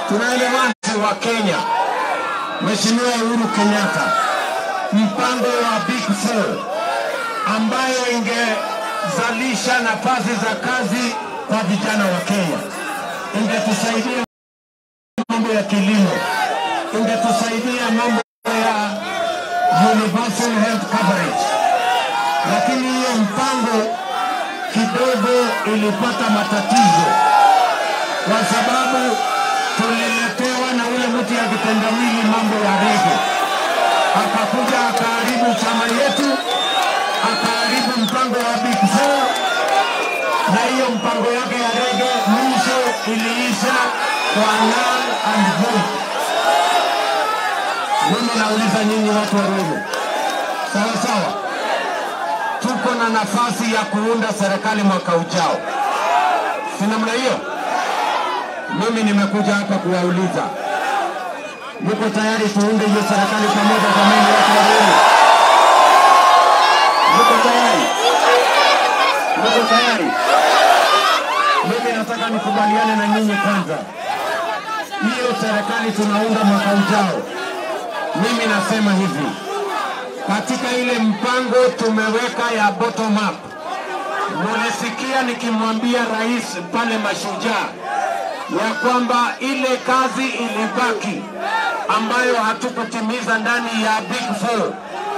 tunaelewana wa Kenya, Mheshimiwa Uhuru Kenyatta, mpango wa Big Four ambayo ingezalisha nafasi za kazi kwa vijana wa Kenya, ingetusaidia mambo ya kilimo, ingetusaidia mambo ya universal health coverage, lakini hiyo mpango kidogo ilipata matatizo kwa sababu tuliletewa na ule mtu ya vitendawili mambo ya rege, akakuja akaharibu chama yetu, akaharibu mpango wa Big Four, na hiyo mpango yake ya rege mwisho iliisha kwa null and void. Mimi nauliza nyinyi watu wa Ruiru, sawa sawa, tuko na nafasi ya kuunda serikali mwaka ujao, si namna hiyo? Mimi nimekuja hapa kuwauliza, mko tayari tuunde hiyo serikali pamoja? Jamani, watu wa Ruiru, mko tayari? Mko tayari? Mimi nataka nikubaliane na nyinyi kwanza, hiyo serikali tunaunda mwaka ujao. Mimi nasema hivi, katika ile mpango tumeweka ya bottom up, mulisikia nikimwambia rais pale Mashujaa ya kwamba ile kazi ilibaki ambayo hatukutimiza ndani ya Big Four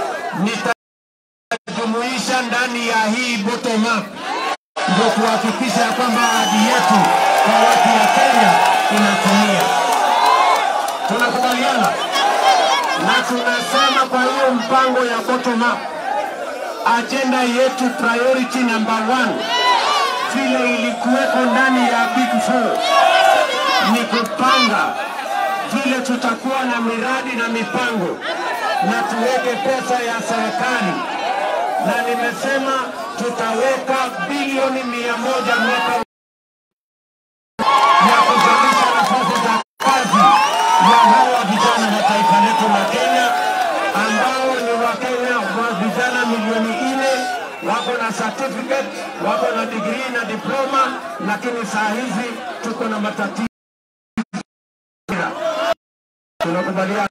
nitajumuisha ndani ya hii bottom up, ndio kuhakikisha ya kwamba ahadi yetu kwa watu wa Kenya inatimia. Tunakubaliana na tunasema kwa hiyo mpango ya bottom up, ajenda yetu priority number one vile ilikuweko ndani ya Big Four ni kupanga vile tutakuwa na miradi na mipango na tuweke pesa ya serikali, na nimesema tutaweka bilioni mia moja mwaka ya kuzalisha nafasi za kazi ya hawa vijana wa taifa letu la Kenya ambao ni Wakenya wa vijana milioni nne wako na certificate, wako na degree na diploma, lakini saa hizi tuko na matatizo. Tunakubaliana,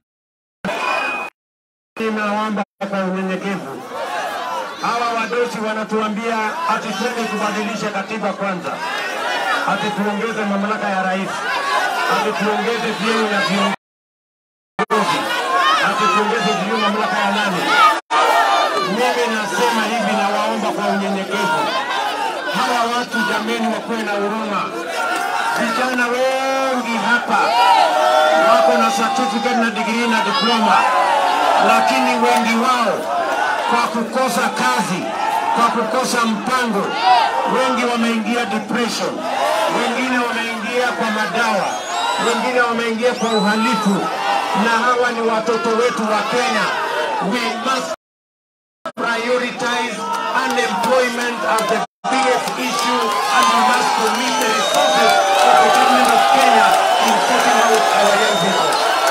ninaomba kwa unyenyekevu, hawa wadosi wanatuambia ati twende tubadilishe katiba kwanza, ati tuongeze mamlaka ya rais, ati tuongeze vyeo ya viongozi, ati tuongeze vyeo mamlaka ya nani? Mimi nasema hivi, nawaomba kwa unyenyekevu, hawa watu jameni, wakuwe na huruma. Vijana wengi hapa wako na certificate na degree na diploma, lakini wengi wao kwa kukosa kazi, kwa kukosa mpango, wengi wameingia depression, wengine wameingia kwa madawa, wengine wameingia kwa uhalifu, na hawa ni watoto wetu wa Kenya. We must prioritize unemployment as the biggest issue and we must commit the resources of the government of Kenya in sorting out our young people.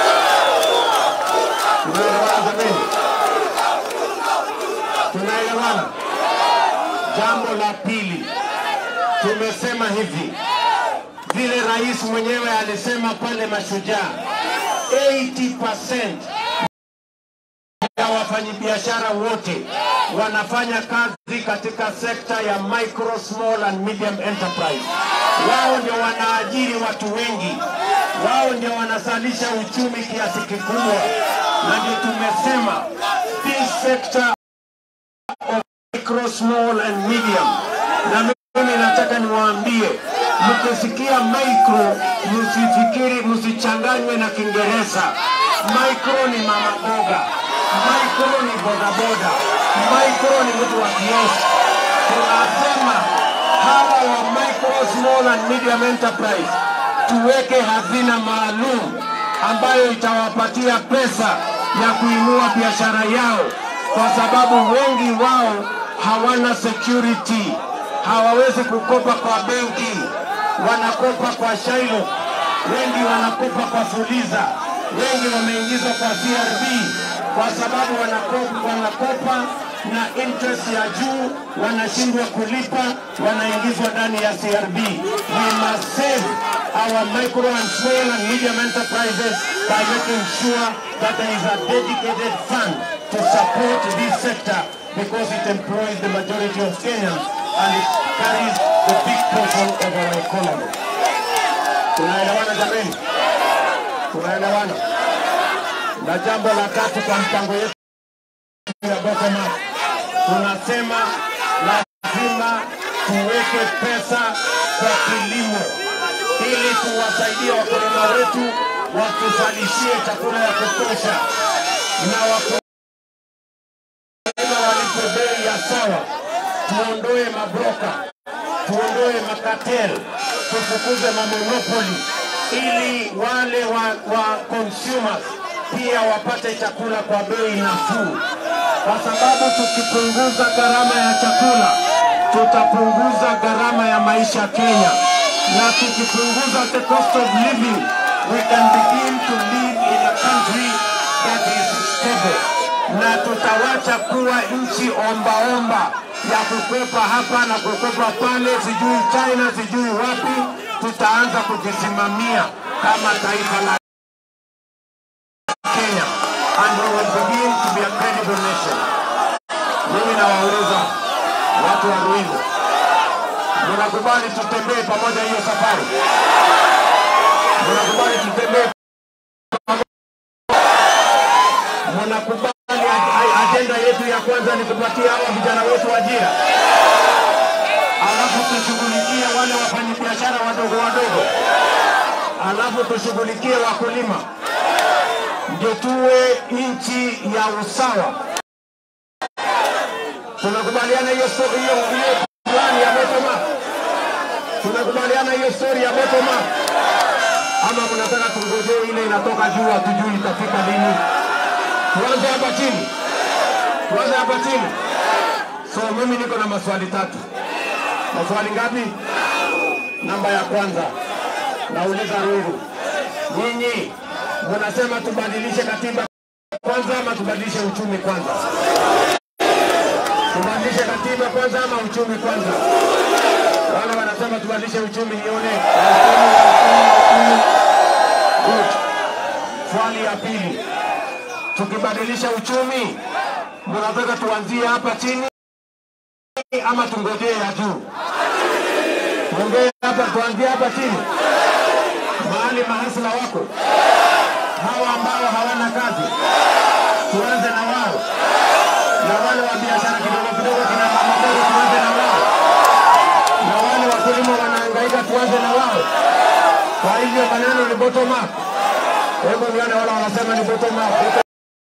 Tunaelewana jameni? Tunaelewana? Jambo la pili, tumesema hivi vile rais mwenyewe alisema pale Mashujaa, 80% ya wafanyabiashara wote wanafanya kazi katika sekta ya micro, small and medium enterprise. Wao ndio wanaajiri watu wengi, wao ndio wanazalisha uchumi kiasi kikubwa, na ndio tumesema this sector of micro, small and medium. Na mimi nataka niwaambie, mkisikia micro, msifikiri, msichanganywe na Kiingereza. Micro ni mama boga, micro ni bodaboda, micro ni mtu wa kiosk. Tunasema hawa wa micro, small and medium enterprise tuweke hazina maalum ambayo itawapatia pesa ya kuinua biashara yao, kwa sababu wengi wao hawana security, hawawezi kukopa kwa benki, wanakopa kwa Shailo, wengi wanakopa kwa Fuliza, wengi wameingizwa kwa CRB kwa sababu wanakopa, wanakopa na interest ya juu, wanashindwa kulipa, wanaingizwa ndani ya CRB. We must save our micro and small and medium enterprises by making sure that there is a dedicated fund to support this sector because it employs the majority of Kenyans and it carries the big portion of our economy. Tunaelewana jameni? Tunaelewana? Na jambo la tatu kwa mpango yetu ya bottom up, tunasema lazima tuweke pesa kwa kilimo ili tuwasaidie wakulima wetu watuzalishie chakula ya kutosha na wakulima walipo bei ya sawa, tuondoe mabroka, tuondoe makatel, tufukuze mamonopoli ili wale wa, wa consumers pia wapate chakula kwa bei nafuu, kwa sababu tukipunguza gharama ya chakula tutapunguza gharama ya maisha Kenya, na tukipunguza the cost of living we can begin to live in a country that is stable, na tutawacha kuwa nchi ombaomba ya kukwepa hapa na kukwepa pale, sijui China, sijui wapi. Tutaanza kujisimamia kama taifa la Kenya and we will begin to be a credible nation. Mimi nawauliza watu wa Ruiru, mnakubali tutembee pamoja hiyo safari? Mnakubali tutembee mnakubali a- a- ajenda yetu ya kwanza ni kupatia hawa vijana wetu ajira, alafu tushughulikie wale wafanyabiashara wadogo wadogo, alafu tushughulikie wakulima, ndio tuwe nchi ya usawa. Tunakubaliana hiyo sto- hiyo hiyo plani ya bottom up? Tunakubaliana hiyo story ya bottom up? Ama mnataka tungojee ile inatoka juu, hatujui itafika lini? Tuanze hapa chini, tuanze hapa chini. So mimi niko na maswali tatu. Maswali ngapi? Namba ya kwanza nauliza Ruiru, nyinyi mnasema tubadilishe katiba kwanza ama tubadilishe uchumi kwanza? Tubadilishe katiba kwanza ama uchumi kwanza? Wale wanasema tubadilishe uchumi, nione uchumi, uchumi, uchumi. Good. Swali ya pili, tukibadilisha uchumi, mnataka tuanzie hapa chini ama tungojee ya juu? Tuongee hapa, tuanzie hapa chini, mahali mahasla wako hawa ambao hawana kazi, tuanze na wao, na wale wa biashara kidogo kidogo, kina mama dogo, tuanze na wao, na wale wakulima wanahangaika, tuanze na wao. Kwa hivyo maneno ni bottom up. Hebu nione wale wanasema ni bottom up. Bottom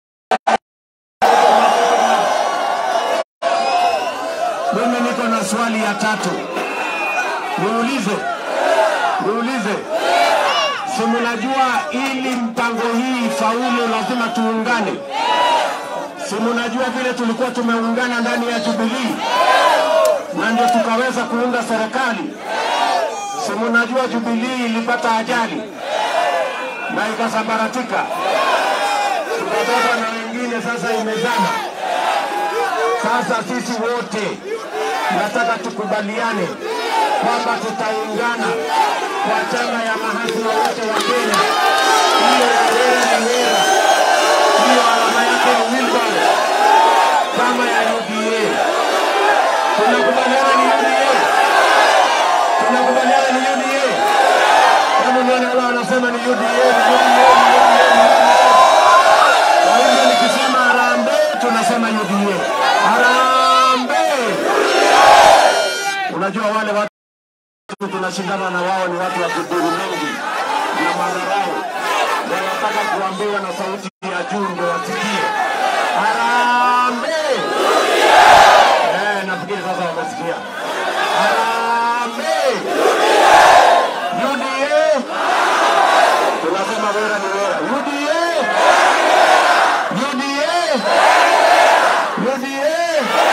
Mimi niko na swali ya tatu, niulize, niulize, si mnajua ili mpango hii ifaulu lazima tuungane? Si mnajua vile tulikuwa tumeungana ndani ya Jubilee na ndio tukaweza kuunda serikali? Si mnajua Jubilee ilipata ajali na ikasambaratika, tukatoka na wengine, sasa imezama. Sasa sisi wote nataka tukubaliane kwamba tutaungana kwa chama ya mahasima wote wa Kenya. Hiyo ya Wera ni Wera, hiyo alama yake ni wheelbarrow, chama ya UDA. Tunakubaliana ni UDA, tunakubaliana ni UDA. Hebu nione wale wanasema ni UDA, ni UDA, ni UDA, ni UDA. Kwa hivyo nikisema harambee, tunasema UDA. Harambee! Unajua wale watu tunashindana na wao ni watu wa kudhuru mengi na madharau, wanataka kuambiwa na sauti ya juu ndio wasikie. Harambee! Eh, nafikiri sasa wamesikia. Harambee! UDA! Tunasema Wera ni Wera. UDA! UDA! UDA!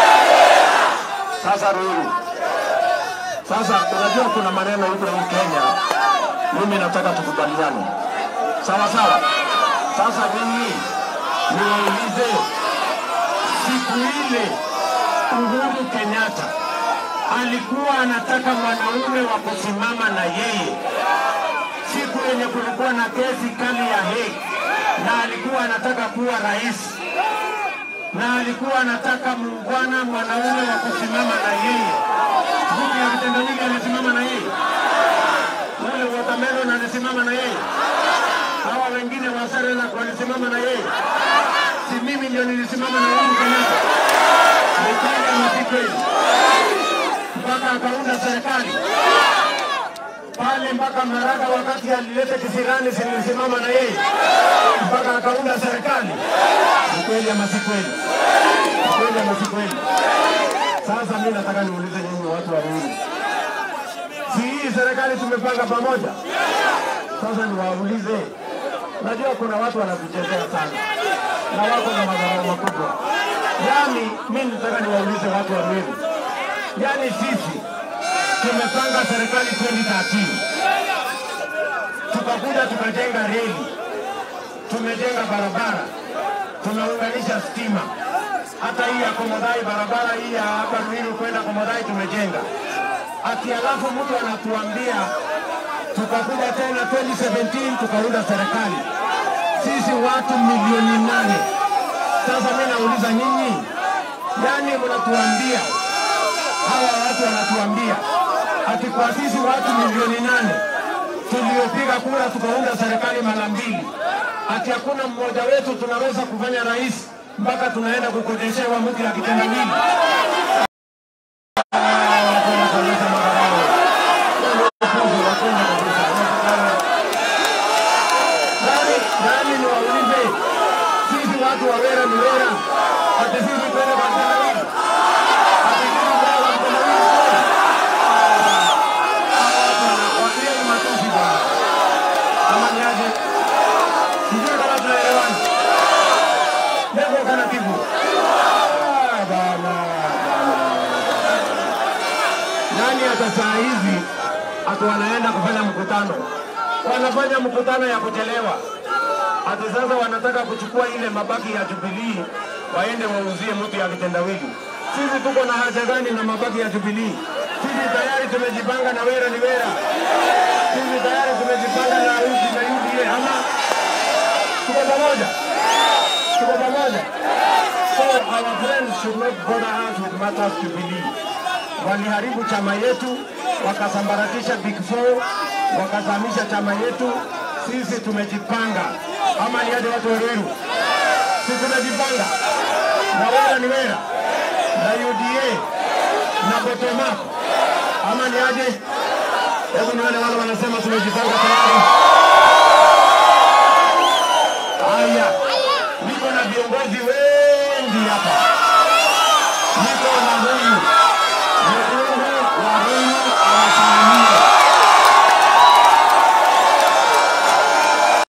Sasa Ruiru, sasa unajua kuna maneno huko hii Kenya, mimi nataka tukubaliane, sawa sawa. Sasa mimi niwaulize, siku ile Uhuru Kenyatta alikuwa anataka mwanaume wa kusimama na yeye siku yenye kulikuwa na kesi kali ya Hague, na alikuwa anataka kuwa rais, na alikuwa anataka muungwana mwanaume wa kusimama na yeye. Mtu ya kitendawili alisimama na yeye, ule watermelon alisimama na yeye, hawa wengine wa Serelak walisimama na yeye, si mimi ndio nilisimama na Uhuru Kenyatta? Ni kweli ama si kweli? mpaka akaunda serikali pale, mpaka Maraga wakati alileta kisirani, silisimama na yeye mpaka akaunda serikali. Ni kweli ama si kweli? Ni kweli ama si kweli? Sasa mimi nataka niulize nyinyi watu wa Ruiru, si hii serikali tumepanga pamoja? Sasa niwaulize, najua kuna watu wanatuchezea sana na wako na madharau makubwa. Yaani mimi nataka niwaulize watu wa Ruiru, yaani sisi tumepanga serikali 2013 tukakuja tukajenga reli, tumejenga barabara, tumeunganisha stima, hata hii ya Komodai, barabara hii ya hapa Ruiru kwenda Komodai tumejenga. Ati alafu mtu anatuambia tukakuja tena 2017 tukaunda serikali, sisi watu milioni nane. Sasa mimi nauliza nyinyi, yani mnatuambia hawa watu wanatuambia ati kwa sisi watu milioni nane tuliopiga kura tukaunda serikali mara mbili, ati hakuna mmoja wetu tunaweza kufanya rais mpaka tunaenda kukodeshewa mtu ya kitendawili. Ah, wapenda kabisa madharau. Wapuzi, wapenda kabisa. Nani nani niwaulize, sisi watu wa Wera ni Wera, ati sisi twende kwa kitendawili, ati sisi twende kwa kitendawili wakilia ni matusi bwana. Kama ni aje? Sijui kama tunaelewana. Lengo kana tibu. Ah, bana, bana. Nani hata saa hizi ati wanaenda kufanya mkutano, wanafanya mkutano ya kuchelewa. Ati sasa wanataka kuchukua ile mabaki ya Jubilee waende wauzie mtu ya kitendawili. Sisi tuko na haja gani na mabaki ya Jubilee? Sisi tayari tumejipanga na Wera ni Wera. Sisi tayari tumejipanga na UDA na UDA ama tuko pamoja, tuko pamoja. So our friends should not bother us with matters Jubilee. Waliharibu chama yetu, wakasambaratisha Big Four, wakazamisha chama yetu. Sisi tumejipanga, ama ni aje watu wa Ruiru? Sisi tumejipanga na Wera ni Wera na UDA na bottom up, ama ni aje? Hebu nione wale wanasema tumejipanga tayari. Haya, niko na viongozi wengi hapa, niko na